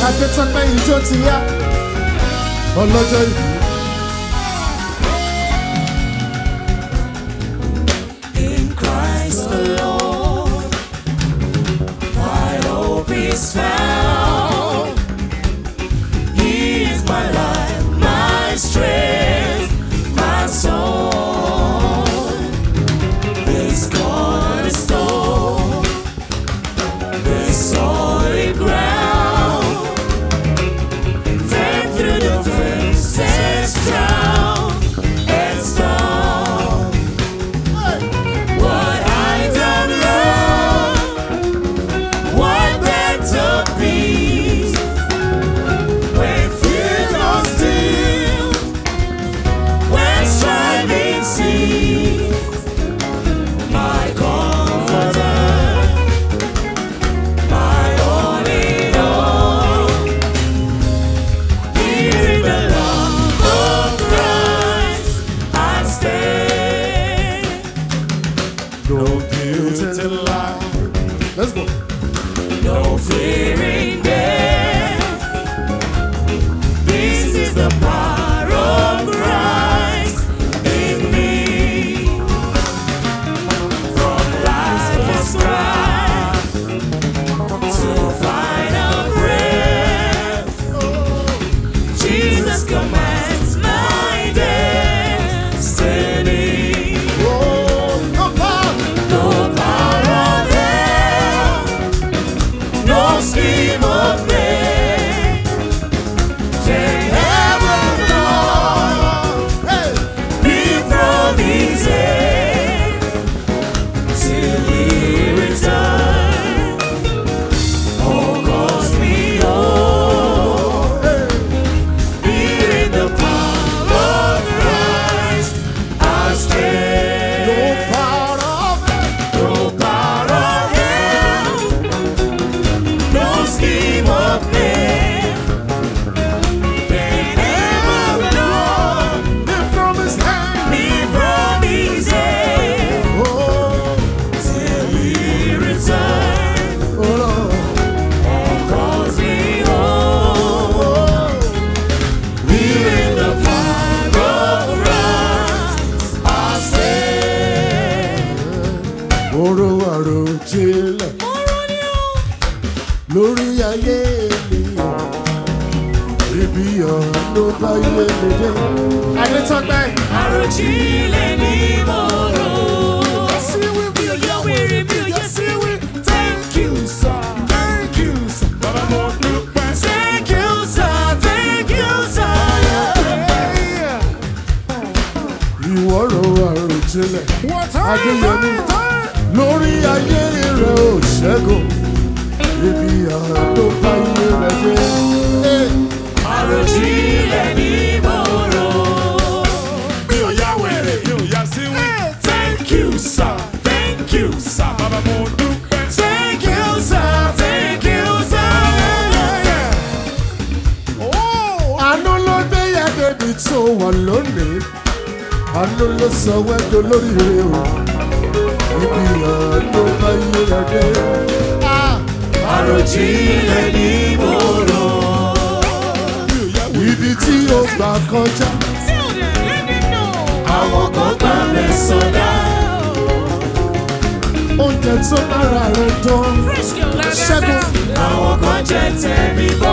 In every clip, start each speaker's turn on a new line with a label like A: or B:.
A: adétọ́pẹ́ ijó ti yá ọlọ́jọ́ ìbí.
B: In Christ alone, my hope is found. He is my life, my strength, my soul. This cornerstone, this solid ground. Faith through the fences, drown and storm. What heights of love, what depths of peace, when fears are still, when striving cease, my comforter, my all in all. Here in the love of Christ, I stand.
A: No guilt in life. Let's go.
B: No fearing death. This is the power of Christ in me. From life's strife to final breath, Jesus commands my destiny.
A: Oh, no power.
B: No power of hell, no scheme of man can ever know
A: Hey.
B: me from his hand till he returns. Oh, calls me home. Here in the power of Christ, I
A: No
B: stand.
A: power of
B: No power of hell, no scheme of man can ever blow
A: it from his hand.
B: me from his hand
A: Oh,
B: till he returns
A: oh, Lord.
B: and calls me home.
A: Oh,
B: Here in the power of Christ, I stand.
A: Oró àròjinlẹ̀ lórí ayé mi. Ibi ọ̀nà bá yé mi dé. Adétọ́pẹ́.
B: Àròjinlẹ̀ ni mo rò. Mi ò yọ wèrè, mi ò yẹ sí wí. Thank you, sir.
A: Thank you, sir. Bàbá mo dúpẹ́.
B: Thank you, sir. Thank you, sir.
A: Ìwọ ro àròjinlẹ̀. Adéyẹmí. Lórí ayé rẹ̀ ò ṣẹ́gun. Ibi ọ̀nà bá yé rẹ̀ dé. Hey.
B: Àròjinlẹ̀ ni mo rò.
C: mi ò yá wèrè mi ò yá sí wí. thank you sir thank you sir bàbá mo dúpẹ́.
B: Thank you, sir. Thank you, sir.
A: àánú ló dé yẹ débi tó wà lónìí àánú ló sọ wẹ́dọ̀ lórí rẹ o ibi àánú bá yé rẹ dé.
B: Àròjinlẹ̀ ni mo rò.
A: ibi tí o gbà kọjá
B: Àwọn kan gbà mí sọdá.
A: oúnjẹ tó lára rẹ dán ṣẹ́gun
B: Àwọn kan jẹ́ tẹ̀mí bọ́.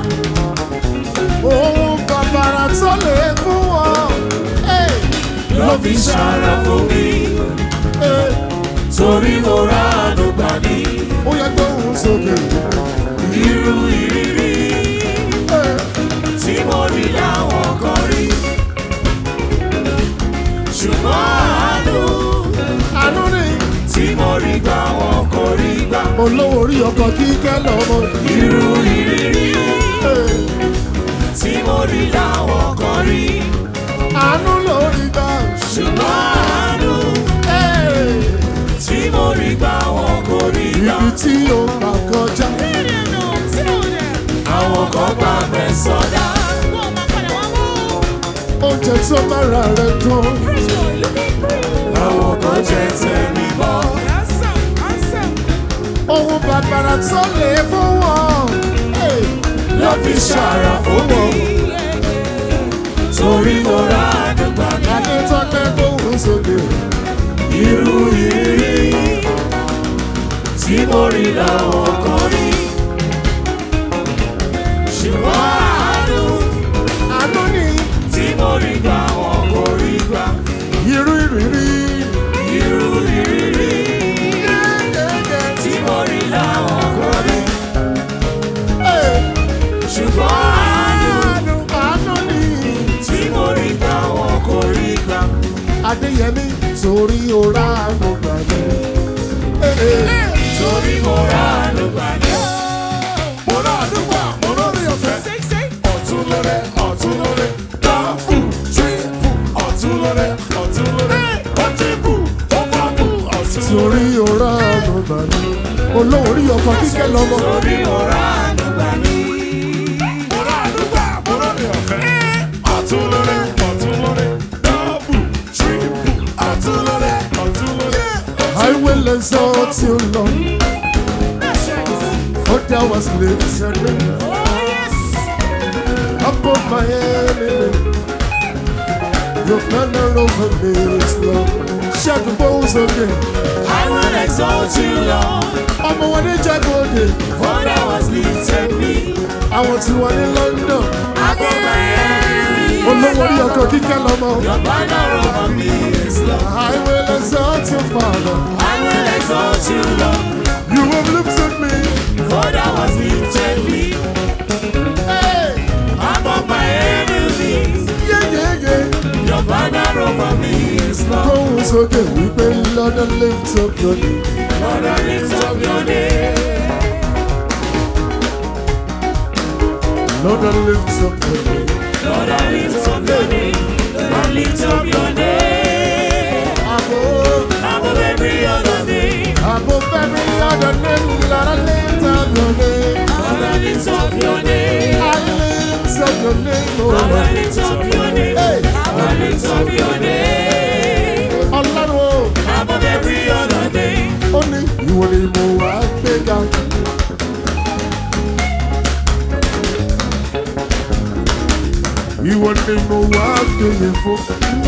A: ohun bàbàrà tó lè fún wọn. Hey,
B: Ló fi ṣàrà fún mi.
A: hey,
B: Torí mo rà àánú gbà ní.
A: ó yẹ gbóhùn sókè.
B: Irú ìrírí
A: Hey,
B: tí mo rí láwọn kan rí. Ṣùgbọ́n àánú
A: àánú ni
B: tí mo rí gbà wọn kò rí gbà.
A: olówó orí ọkọ̀ kíkẹ́ lọ́mọ.
B: Irú ìrírí
A: Hey,
B: tí mo rí láwọn kan rí.
A: àánú lórí gbà.
B: Ṣùgbọ́n àánú
A: Hey.
B: tí mo rí gbà wọn kò rí gbà.
A: ibi tí o gbà kọjá.
B: Àwọn kan gbà mẹ́ sọdá.
A: oúnjẹ tó mára rẹ dùn.
B: Àwọn kan jẹ́ tẹ̀mí bọ́.
A: ohun bàbàrà tó lè fún wọn. Hey,
B: Ló ló fi ṣàrà fún mi. Torí mo ra àdúgbà mi.
A: Adétọ́pẹ́ gbóhùn sókè.
B: Irú ìrírí tí mo rí làwọn kan rí. Ṣùgbọ́n àánú
A: Àánú ni
B: tí mo rí gbà wọn kò rí gbà.
A: irú ìrírí.
B: Irú ìrírí tí mo rí làwọn kan rí. Ṣùgbọ́n àánú
A: Àánú àánú ni.
B: tí mo rí gbà wọn kò rí gbà.
A: Adéyẹmí torí ọ̀rá àánú gbà mí.
B: Torí mo ra àánú gbà ní.
C: Mo rà àdúgbò, mo lórí ọ̀fẹ́. Ọ̀tún lórí, ọ̀tún lórí. Dáàbù, tírípù, ọ̀tún lórí, ọ̀tún lórí. Ó tírípù, ó pàbù, ọ̀tún lórí.
A: Torí ọ̀rá àánú gbà mí. Olórí ọkọ̀ kíkẹ́ lọ́mọ.
B: Torí mo ra àánú gbà ní.
C: Mo rà àdúgbò, mo lórí ọ̀fẹ́. Ọ̀tún lórí, ọ̀tún lórí. Dáàbù, tírípù, ọ̀tún lórí, ọ̀tún lórí.
A: I will exalt you, Lord. For thou hast lifted me above my enemy. Your banner over me is love. Shout the balls again.
B: I will exalt you, Lord,
A: ọmọ wọn ní Jagode,
B: for thou hast lifted me
A: àwọn tí wọ́n ní London.
B: above my enemies.
A: Olówó orí ọkọ̀ kíkẹ́ lọ́mọ.
B: Your banner over me is love.
A: I will exalt you, Father.
B: I will exalt you, Lord,
A: You have lifted me.
B: for thou hast lifted me
A: Hey,
B: above my enemies.
A: yeah, yeah, yeah.
B: Your banner over me is love.
A: Gbóhùn sókè wípé London lift up your name.
B: Lord, I lift up your name.
A: London lift up your name.
B: Lord, I lift up your name. I lift up your name.
A: Above,
B: Above every other name.
A: above every other name, Lord, I lift up your name.
B: Lord, I lift up your name.
A: I lift up your name, oh
B: Lord, I
A: Lord.
B: lift up your name.
A: Hey.
B: I lift up your name.
A: Ọlọ́run o,
B: Above every other name.
A: ó ní ìwọ ni mo wá gbéga. Ìwọ ni mo wá gbéye fún.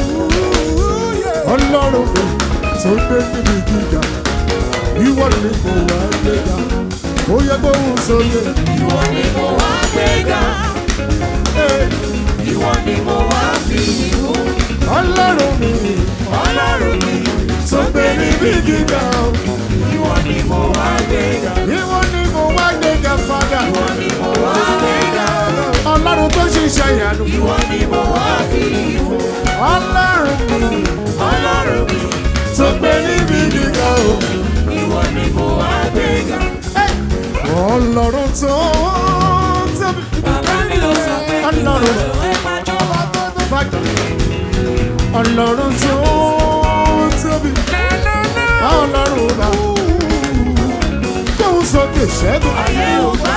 A: Ọlọ́run mi tó gbé níbi gíga. Ìwọ ni mo wá gbéga. Ó yẹ gbóhùn sókè.
B: Ìwọ ni mo wá gbéga.
A: Hey.
B: Ìwọ ni mo wá fi ìhùn.
A: Ọlọ́run mi
B: Ọlọ́run mi
A: tó gbé níbi gíga.
B: ìwọ ni mo wá gbéga.
A: Ìwọ ni mo wá gbéga fada.
B: Ìwọ ni mo wá gbéga.
A: Ọlọ́run tó ṣiṣẹ́ ìyanu.
B: Ìwọ ni mo wá fi ìhùn.
A: Ọlọ́run mi
B: Ọlọ́run mi
A: tó gbé níbi gíga o.
B: ìwọ ni mo wá gbéga.
A: Ọlọ́run tó tóbi.
B: Bàbá mi ló sọ pé kí n
A: Ọlọ́run.
B: lọ ẹ pàjọ́.
A: Bàjọ́. Ọlọ́run tó tóbi. Ọlọ́run bá. Kóhun sókè ṣẹ́gun.
B: Ayé ò gbà.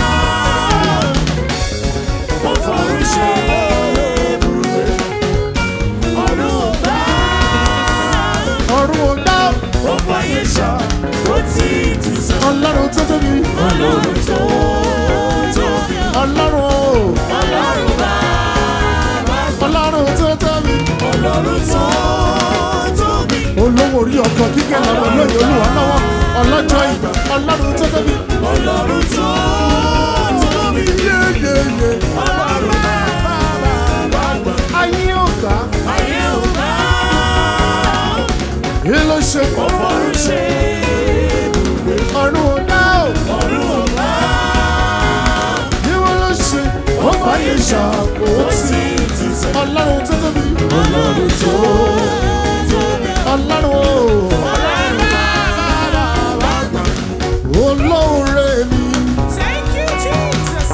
B: Mo fọ̀rùn ṣe ibùgbé. Ọ̀run ò gbà.
A: Ọ̀run ò dá.
B: Ó fàyè ṣá. Ó ti tù sọ.
A: Ọlọ́run tó tóbi.
B: Ọlọ́run tó tóbi.
A: Ọlọ́run o.
B: Ọlọ́run bá.
A: Ọlọ́run tó tóbi.
B: Ọlọ́run tó tóbi.
A: Olówó orí ọkọ̀ kíkẹ́ lọ́wọ́ lóye olúwa lọ́wọ́. Ọlọ́jọ́ ìgbà. Ọlọ́run tó tóbi.
B: Ọlọ́run tó tóbi.
A: Yéyéyé.
B: Ọlọ́run bá. Bàbá.
A: Ayé ò gbà.
B: Ayé ò gbà.
A: Kí ló ṣe?
B: Ó fọ̀rùn ṣe ibùgbé.
A: Ọ̀run ò dá o.
B: Ọ̀run ò gbà.
A: Kí wọ́n ló ṣe? Ó fàyè
B: Ó
A: ṣàkóso.
B: sì ti sọ.
A: Ọlọ́run tó tóbi.
B: Ọlọ́run tó tóbi.
A: Ọlọ́run o.
B: Ọlọ́run bá. Bàbá.
A: Olóore mi.
B: Thank you, Jesus.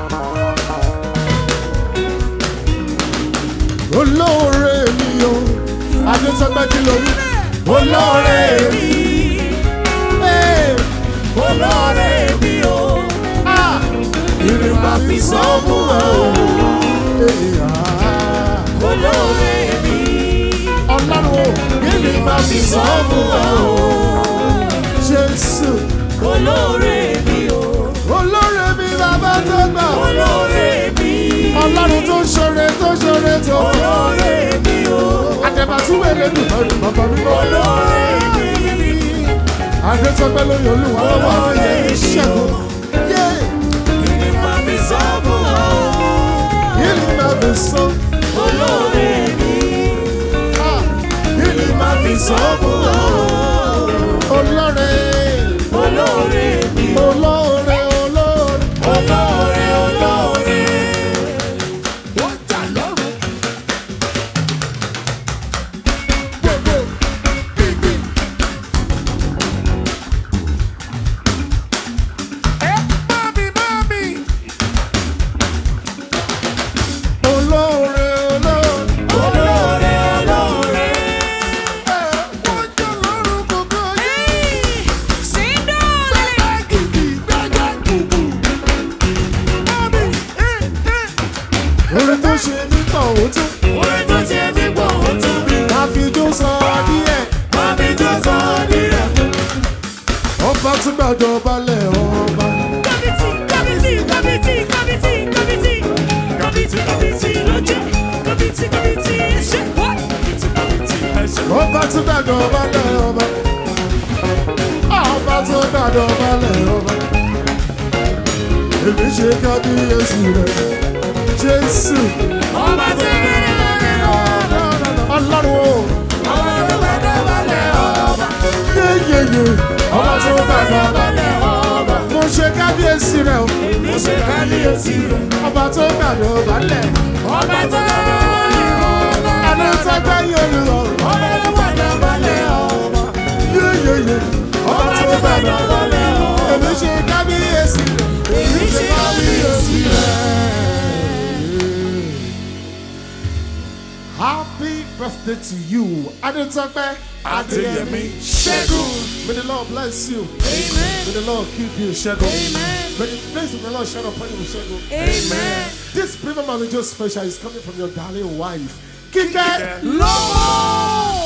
A: Olóore mi o. Adétọ́gbẹ́ kí ló wí? Olóore mi. Hey.
B: Olóore mi o.
A: Ah.
B: Ìrìn máa fi sọ́ọ̀bù ẹ̀ o.
A: Hey, ah.
B: Olóore mi.
A: Ọlọ́run o.
B: Ìrìn máa fi sọ́ọ̀bù ẹ̀ o.
A: Jésù.
B: Olóore mi o.
A: Olóore mi bàbá tó gbà.
B: olóore mi.
A: ọlọ́run tó ṣoore tó ṣoore tó.
B: olóore mi o.
A: àtẹ̀bàtúwé lẹ́nu lọ́rùn bàbá mi mọ́.
B: olóore mi.
A: adétọ́gbẹ́ lórí olúwa lọ́wọ́
B: Olóore
A: ayé
B: mi
A: ìṣẹ́gun. yé
B: kí ni màá fi sọ fún ọ.
A: yìí ni màá fi sọ.
B: olóore mi.
A: ah, yìí ni màá fi sọ fún ọ. olóore
B: olóore mi.
A: olóore olóore.
B: olóore olóore.
C: Wọ́n jà lọ́rùn. Gbogbo gbìngbìn. Ẹ mami mami.
A: olóore olóore.
B: olóore olóore.
C: Ẹ wọ́n jà lọ́rùn gbogbo yìí.
B: síndọ́ọ̀lì.
C: Gbẹ́gbẹ́ gìgì gbẹ́gbẹ́ gbùgbù. Mami ẹ ẹ.
A: orin tó ṣe nípa òótọ́.
B: orin tó ṣe mí pọ̀ ó tún bí.
A: àfijó sọ díẹ̀.
B: mami tó sọ nílẹ̀.
A: ọba tún gbàdọ̀ balẹ̀ ọba.
B: kábítì kábítì kábítì kábítì kábítì kábítì kábítì lójú kábítì kábítì ẹ̀ṣẹ̀ wá. kábítì kábítì ẹ̀ṣẹ̀.
A: ọba tún gbàdọ̀ balẹ̀ ọba. ọba tún gbàdọ̀ balẹ̀ ọba. èmi ṣe kábíyèsí rẹ̀ jésù.
B: ọba tó bẹ̀rẹ̀ lọ́rẹ̀ ọba.
A: ọlọ́run o.
B: ọba tó bẹ̀rẹ̀ lọ́rẹ̀ ọba.
A: yéyéyé. ọba tún gbàdọ̀ balẹ̀.
B: lọ́rẹ̀ ọba.
A: mo ṣe kábíyèsí rẹ̀ o.
B: èmi ṣe kábíyèsí rẹ̀.
A: ọba tó gbàdọ̀ balẹ̀.
B: ọba tó bẹ̀rẹ̀ lọ́rẹ̀ ọba.
A: ẹni tó gbẹ́ yóò lọ.
B: ọba tó bẹ̀rẹ̀ lọ́rẹ̀ ọba.
A: yéyéyé. ọba tó gbàdọ̀ balẹ̀.
B: ọba.
A: èmi ṣe kábíyèsí rẹ̀.
B: èmi ṣe kábíyèsí rẹ̀.
A: Happy birthday to you, Adetope
C: Adéyẹmí
A: Ṣẹ́gun. May the Lord bless you.
B: Amen.
A: May the Lord keep you, Ṣẹ́gun.
B: Amen.
A: May the face of the Lord shine upon you, Ṣẹ́gun.
B: Amen.
A: This premium manager special is coming from your darling wife, Kike.
C: lọ́wọ́.